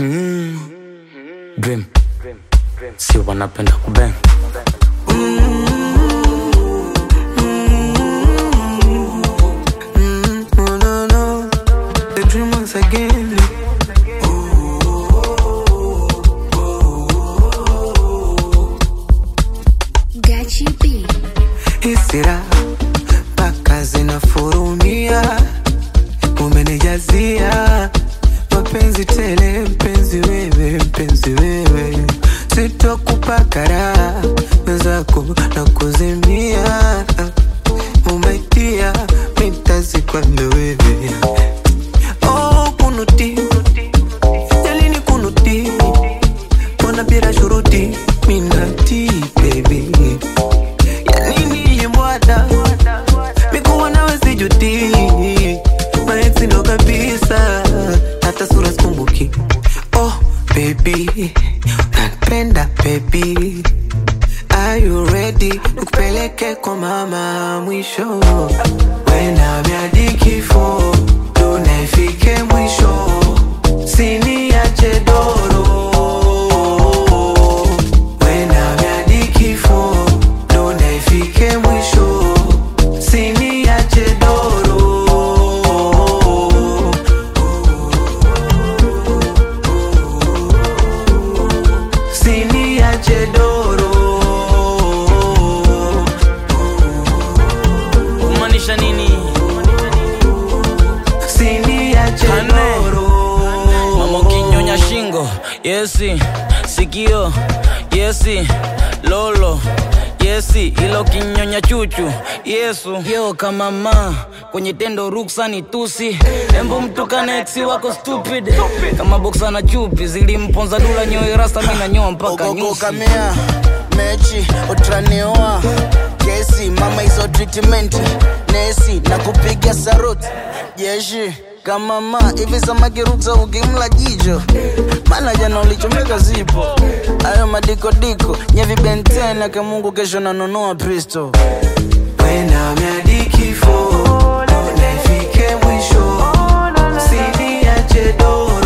Dream. Si wanapenda kubang. No, no, no. The dream once again. Gachi B. Hisira mpaka zinafurumia, umenijazia mapenzi tele, mpenzi wewe, mpenzi wewe, sitokupa raha mwenzako na kuzimia, umaitia mitazikwanda wewe oh, kunuti jalini kunuti mbona bila shuruti minati baby yanini mbwada mikuwa nawe sijuti maexi ndo kabisa hata sura sikumbuki oh baby napenda baby Are you ready? Nikupeleke kwa mama mwisho Wena miadi kifo Tunaifike mwisho Sini ya chedoro Wena miadi kifo Tunaifike mwisho Sini ya chedoro Sini ya chedoro Kumaanisha nini? Sini ya chedoro Mama ukinyonya shingo, yesi. Sikio, yesi. Lolo, yesi. Ilo kinyonya chuchu, Yesu. Yo kama ma kwenye tendo ruksa ni tusi. Embo mtukane ex wako stupid. Kama boksa na chupi zilimponza dula nyoyo rasta mimi nanyoa mpaka nyusi. ogogokamea mechi utraneoa kesi mama hizo treatment nesi na kupiga saruti jeshi kama ma hivi samakiruta ukimla jicho maana jana ulichomeka zipo ayo madikodiko nyevibentena kamungu kesho nanunua pristo Wena miadi kifo Tunaifike mwisho Sini ya chedoro